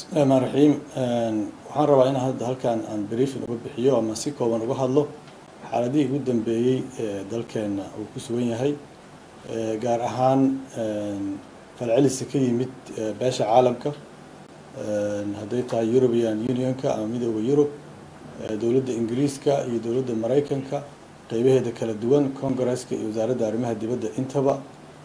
bismillahi raxmaan raxiim waxaan rabaa in hadda halkan aan briefin uga bixiyo ama si kooban uga hadlo xaaladihii ugu dambeeyey ee dalkeena uu ku sugan yahay gaar ahaan falcelisa ka yimid beesha caalamka hadday tahay european unionka ama midooda yurub dowladda ingiriiska iyo dowladda maraykanka qeybaheeda kala duwan congresska iyo wasaaradda arrimaha dibadda intaba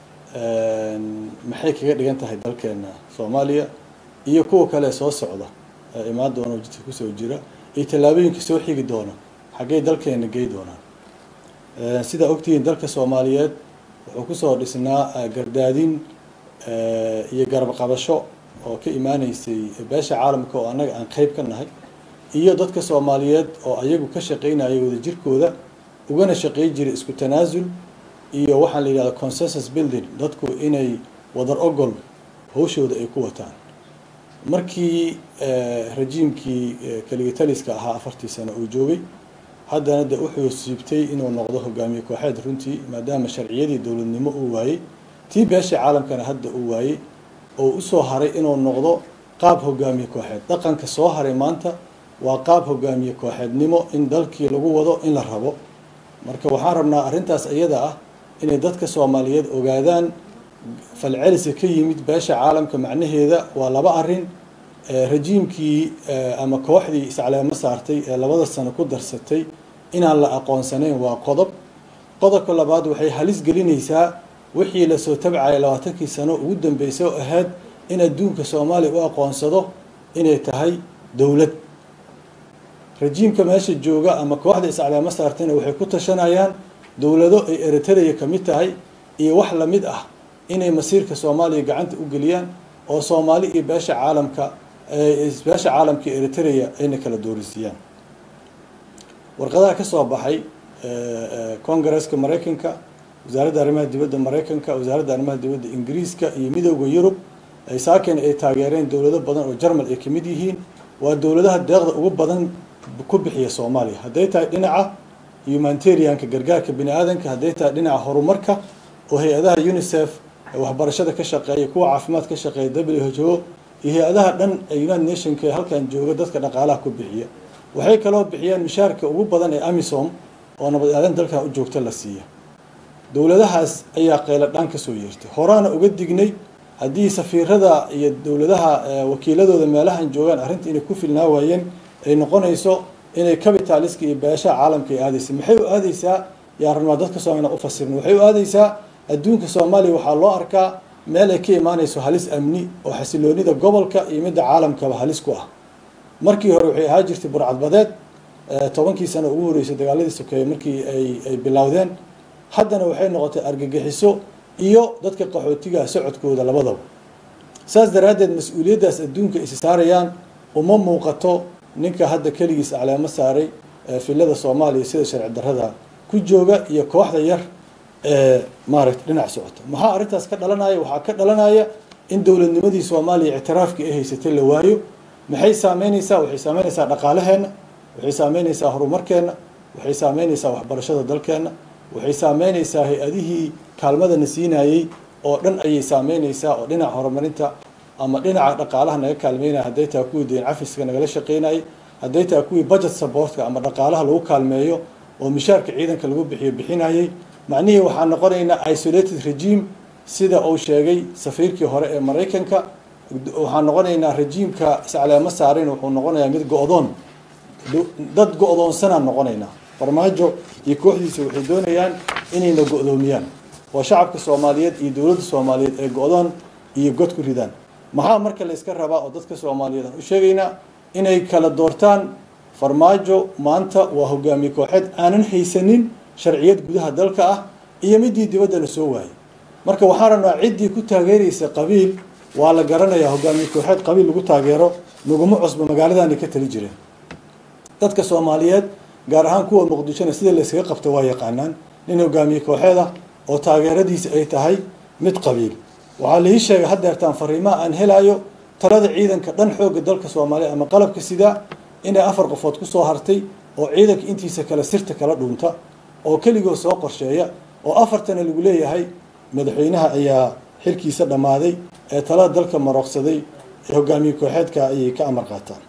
maxay kaga dhigan tahay dalkeena soomaaliya iyo kuwa kale soo socda imaan doona oo jidka kusoo jira iyo tallaabooyinka soo xigi doona xaggey dalkeena gey doonaan sidaa ogtihiin dalka soomaaliyeed wuxuu kusoo dhisnaa gardaadin iyo garab qabasho oo ka imaaneysay beesha caalamka oo annaga aan qeyb ka nahay iyo dadka soomaaliyeed oo ayagu ka shaqeynaya wadajirkooda ugana shaqeyn jiray isku tanaasul iyo waxaan la yidhahda consensus building dadku inay wadar ogol hawshooda ay ku wataan markii rajiimkii kaligitaliska ahaa afartii sano uu joogay haddana de wuxuu siibtay inuu noqdo hogaamiye kooxeed runtii maadaama sharciyadii dowladnimo uu waayey tii beesha caalamkana hadda uu waayey oo usoo haray inuu noqdo qaab hogaamiye kooxeed dhaqanka soo haray maanta waa qaab hogaamiye kooxeednimo in dalkii lagu wado in la rabo marka waxaan rabnaa arrintaas iyada ah inay dadka soomaaliyeed ogaadaan falcelisa ka yimid beesha caalamka macnaheeda waa laba arrin rajiimkii ama kooxdii iscaleemo saartay ee labada sano ku darsatay inaan la aqoonsanayn waa qodob qodobka labaad waxay halis gelinaysaa wixii lasoo tabcaya labaatankii sano ugu dambeysay oo ahayd in adduunka soomaaliya u aqoonsado inay tahay dowlad rajiimka meesha jooga ama kooxda iscaleemo saartayna waxay ku tashanayaan dowlado ay eritrea ka mid tahay iyo wax lamid ah inay masiirka soomaaliya gacanta u geliyaan oo soomaali iyo beesha caalamka beesha caalamka eritrea ayna kala doorisiiyaan warqadaha ka soo baxay congresska maraykanka wasaaradda arrimaha dibadda maraykanka wasaaradda arrimaha dibadda ingiriiska iyo midooda yurub ay saaken ay taageereen dowlado badan oo jarmal ay kamid yihiin waa dowladaha deeqda ugu badan ku bixiya soomaaliya hadday tahay dhinaca humanitarianka gargaarka bini aadanka hadday tahay dhinaca horumarka oo hay-adaha unicef waxbarashada ka shaqeeya kuwa caafimaad ka shaqeeya w h o iyo hay-adaha dhan ee united nationka ee halkan jooga dadka dhaqaalaha ku bixiya waxay kaloo bixiyaan mishaarka ugu badan ee amisom oo nabad aadan dalkan u joogta la siiya dowladahaas ayaa qaylo dhaan kasoo yeertay horaana uga dignay haddii safiirada iyo dowladaha wakiiladooda meelahan joogaan arrinta inay ku filnaa waayeen ay noqonayso inay capitaliska iyo beeshaha caalamka ay aadaysa maxay u aadaysaa yaa rabnaa dadka soomaliya u fasirna waxay u aadaysaa adduunka soomaaliya waxaa loo arkaa meel ay ka imaanayso halis amni oo xasiloonida gobolka iyo midda caalamkaba halis ku ah markii hore waxay ahaa jirtay burcadbadeed tobankii sano ugu horeysay dagaaladii sokeeye markii ay ay bilowdeen haddana waxay noqotay argagixiso iyo dadka qaxootigaha socodkooda labadaba saas daraaddeed mas-uuliyaddaas adduunka isi saarayaan uma muuqato ninka hadda keligiis acleemo saaray filada soomaaliya sida sharci darrada ku jooga iyo kooxda yar ee maaragta dhinac socota maxaa arrintaas ka dhalanaya waxaa ka dhalanaya in dowladnimadii soomaaliya ictiraafkii ay haysatay la waayo maxay saameyneysaa waxay saameyneysaa dhaqaalaheenna waxay saameyneysaa horumarkeenna waxay saameyneysaa waxbarashada dalkeenna waxay saameyneysaa hay-adihii kaalmadana siinayey oo dhan ayay saameyneysaa oo dhinaca horumarinta ama dhinaca dhaqaalaha naga kaalmeynaya hadday tahay kuwii deyn cafiska nagala shaqeynayay hadday tahay kuwii budget supportka ama dhaqaalaha lagu kaalmeeyo oo mishaarka ciidanka lagu bixiyo bixinayay macnihii waxaa noqonaynaa isolated regime sida uu sheegay safiirkii hore ee maraykanka waxaa noqonaynaa rejiimka iscaleemo saarayn wuxuu noqonayaa mid go-doon dad go-doonsanaan noqonaynaa farmaajo iyo kooxdiisa waxay doonayaan inayna go-doomiyaan oo shacabka soomaaliyeed iyo dowladda soomaaliyeed ee go-doon iyo god ku ridaan maxaa marka la yska rabaa oo dadka soomaaliyeed aan u sheegaynaa inay kala doortaan farmaajo maanta waa hogaamiye kooxeed aanan haysanin sharciyad gudaha dalka ah iyo midii dibadda la soo waayay marka waxaan rabnaa ciddii ku taageeraysa qabiil waa la garanayaa hogaamiye kooxeed qabiil lagu taageero naguma cusbo magaaladaanay ka tali jireen dadka soomaaliyeed gaar ahaan kuwa muqdishona sida layskaga qabta waa yaqaanaan nin hogaamiye kooxeed ah oo taageeradiisa ay tahay mid qabiil waxaa laii sheegay haddeertaan fariimaha aan helayo talada ciidanka dhan xoogga dalka soomaaliya ama qalabka sidaa inay afar qofood kusoo hartay oo ciidanka intiisa kale sirta kala dhuunta oo keligoo soo qorsheeya oo afartana lagu leeyahay madaxweynaha ayaa xilkiisa dhammaaday ee talada dalka marooqsaday ee hogaamiye kooxeedka ayay ka amar qaataan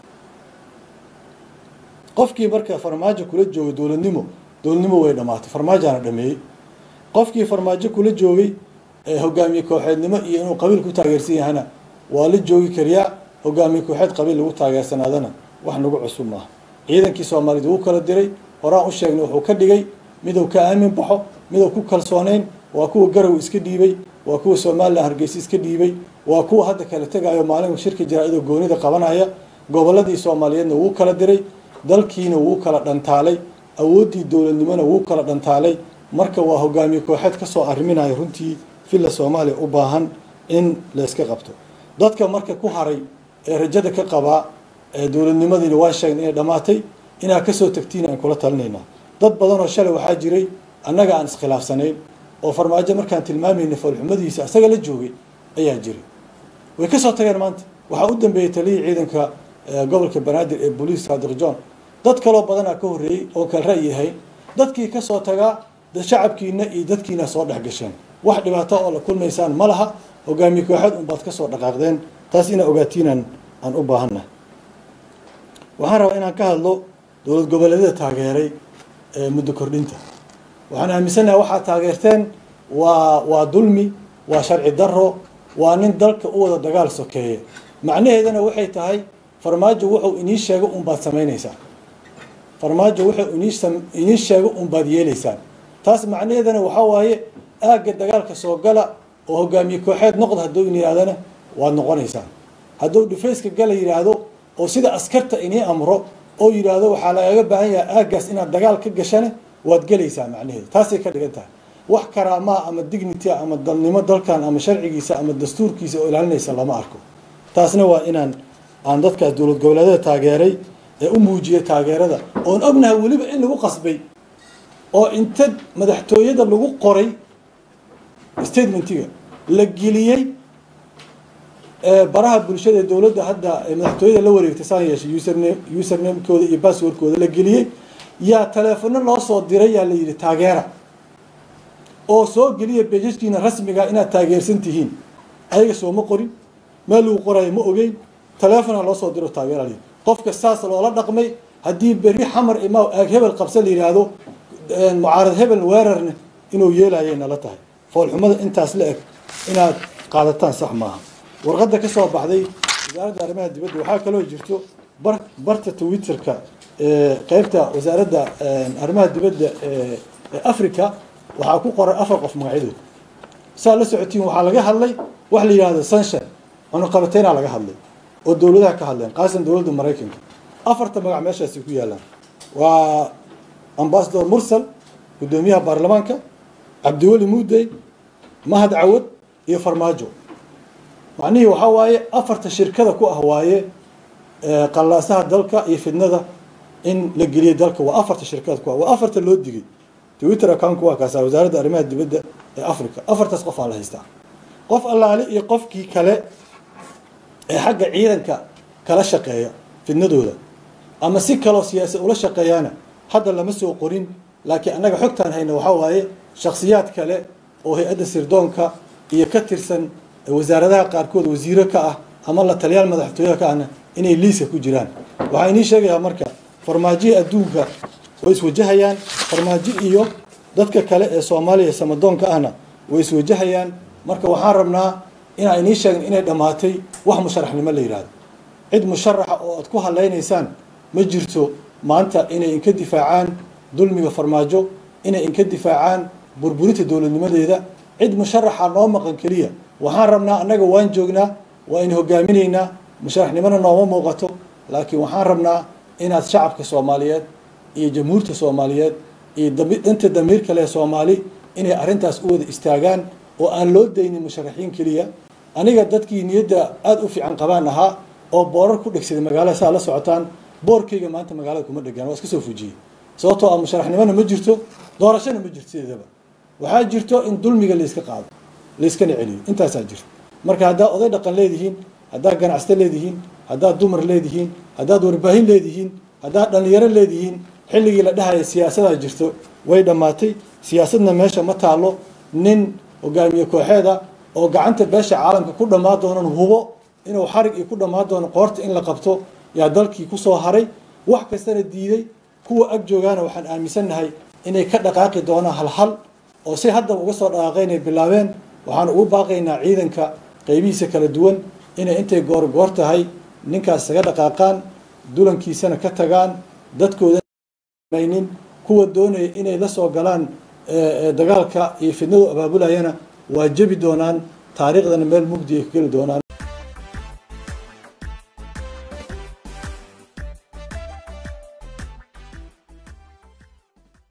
qofkii marka farmaajo kula joogay dowladnimo dowladnimo way dhamaatay farmaajaana dhameeyey qofkii farmaajo kula joogay hogaamiye kooxeednimo iyo inuu qabiil ku taageersan yahana waa la joogi kariyaa hogaamiye kooxeed qabiil lagu taageersanaadana wax nagu cusub maaha ciidankii soomaaliyed wuu kala diray horaan u sheegnay wuxuu ka dhigay miduu ka aamin baxo miduu ku kalsoonayn waa kuwa garow iska dhiibay waa kuwa somalilan hargeysa iska dhiibay waa kuwa hadda kala tegayo maalin shirka jaraa-idoo goonida qabanaya goboladii soomaaliyeedna wuu kala diray dalkiina wuu kala dhantaalay awooddii dowladnimona wuu kala dhantaalay marka waa hogaamiye kooxeed kasoo arriminaya runtii villa soomaaliya u baahan in la yska qabto dadka marka ku haray ee rajada ka qabaa ee dowladnimadiina waan sheegnay inay dhammaatay inaad kasoo tagtiin aan kula talinaynaa dad badanoo shalay waxaa jiray annaga aan iskhilaafsanayn oo farmaajo markaan tilmaamayna foolxumadiisa asaga la joogay ayaa jiray way kasoo tageen maanta waxaa u dambeeyey taliyii ciidanka gobolka banaadir ee booliis saadiq john dad kaloo badanaa ka horreeyey oo kala ra'yi ahayn dadkii kasoo tagaa shacabkiina iyo dadkiina soo dhex gasheen wax dhibaato oo la kulmaysaan ma laha hogaamiye kooxeed unbaad kasoo dhaqaaqdeen taas inaa ogaatiinaan aan u baahannahay waxaan rabaa inaan ka hadlo dowlad goboleedyada taageeray ee muddo kordhinta waxaan aaminsanahay waxaad taageerteen waa waa dulmi waa sharci daro waa nin dalka u wada dagaal sokeeye macnaheedana waxay tahay farmaajo wuxuu inii sheego unbaad samaynaysaan farmaajo wuxuu inii inii sheego unbaad yeelaysaan taas macnaheedana waxaa waaye aagga dagaalka soo gala oo hogaamiye kooxeed noqda hadduu in yidhahdana waad noqonaysaan hadduu dhifayska gala yidhaahdo oo sida askarta inii amro oo yidhaahdo waxaa lagaga baahan yahay aaggaas inaad dagaal ka gashane waad gelaysaa macnaheeda taasay ka dhigan tahay wax karaamaa ama dignity ama dalnimo dalkan ama sharcigiisa ama dastuurkiisa oo ilaalinaysa lama arko taasna waa inaan aan dadkaas dowlad goboleedyada taageeray ee u muujiyay taageerada oon ognahay weliba in lagu qasbay oo inta madaxtooyada lagu qoray statementiga la geliyey baraha bulshada ee dowladda hadda madaxtooyada la wareegtay saan yeeshay userne usernamekooda iyo basswordkooda la geliyey yaa taleefono loo soo diray yaa la yidhi taageera oo soo geliya bejajkiina rasmiga inaad taageersan tihiin ayaga sooma qorin meel lagu qorayo ma ogeyn taleefona loo soo diro taageera la qofka saas loola dhaqmay haddii berri xamar imaa aag hebel qabsa la yidhaahdo mucaarad hebel weerarna inuu yeelayay nala tahay foolxumada intaas la eg inaad qaadataan sax maaha warqadda ka soo baxday wasaaradda arrimaha dibadda waxaa kaloo jirto bar barta twitterka qeybta wasaaradda arrimaha dibadda ee africa waxaa ku qoran afar qof magacyadood saa la socotiin waxaa laga hadlay wax la yidhahdo sunshine cunuqabateynaa laga hadlay oo dowladaha ka hadleen qaasan dowladda maraykanka afarta magac meeshaasi ku yaalaan waa ambasador mursal guddoomiyaha baarlamaanka cabdiweli muudey mahad cawad iyo farmaajo macnihii waxaa waaye afarta shirkada ku ah waaye qallaasaha dalka iyo fidnada in la geliyay dalka waa afarta shirkada ku ah waa afarta loo digay twitter accountku waa kaasa wasaaradda arrimaha dibadda ee africa afartaas qof aa la haystaa qof allaale iyo qofkii kale ee xagga ciidanka kala shaqeeya fidnadooda ama si kaloo siyaasad ula shaqeeyaana hadda lama soo qorin laakiin annaga xogtaan hayna waxaa waaye shakhsiyaad kale oo hay-adda sirdoonka iyo ka tirsan wasaaradaha qaarkood wasiiro ka ah ama la taliyaal madaxtooyaha ka ahna inay liiska ku jiraan waxaa inii sheegayaa marka farmaajihi adduunka way iswajahayaan farmaajo iyo dadka kale ee soomaaliya samadoonka ahna way iswajahayaan marka waxaan rabnaa inaa inii sheegn inay dhammaatay wax musharaxnimo la yidhahdo cid musharaxa oo aad ku hadlaynaysaan ma jirto maanta inay inka difaacaan dulmiga farmaajo inay inka difaacaan burburinta dowladnimadeeda cid musharaxa noo maqan keliya waxaan rabnaa annaga waan joognaa waa in hogaaminaynaa musharaxnimona nooma muuqato laakiin waxaan rabnaa inaad shacabka soomaaliyeed iyo jamhuurta soomaaliyeed iyo danta damiir kale soomaali inay arrintaas u wada istaagaan oo aan loo daynin musharaxiin keliya aniga dadkii niyadda aada u fiican qabaan ahaa oo boorar ku dhegsaday magaalada saa la socotaan boorkayga maanta magaalada kuma dhegaan waa iska soo fujiyey sababtoo ah musharaxnimona ma jirto doorashona ma jirto sideedaba waxaa jirto in dulmiga layska qaado layskana celiyo intaasaa jirta marka haddaad oday dhaqan leedihiin haddaad ganacsato leedihiin haddaad dumar leedihiin haddaad warbaahin leedihiin haddaad dhallinyaro leedihiin xilligii la dhahaya siyaasadaa jirto way dhammaatay siyaasadna meesha ma taalo nin hogaamiye kooxeeda oo gacanta beesha caalamka ku dhammaan doonan hubo inuu xarig ii ku dhammaan doono qoorta in la qabto yaa dalkii kusoo haray wax kastana diiday kuwa ag joogaana waxaan aaminsannahay inay ka dhaqaaqi doonaan halhal oo si haddaba uga soo dhaqaaqeen ay bilaabeen waxaan ugu baaqaynaa ciidanka qaybihiisa kala duwan inay intay goorgoor tahay ninkaas isaga dhaqaaqaan dulankiisana ka tagaan dadkoodamaynin kuwa doonaya inay la soo galaan dagaalka iyo fidnadu abaabulayana waa jebi doonaan taariikhdana meel mugdi ay ka geli doonaan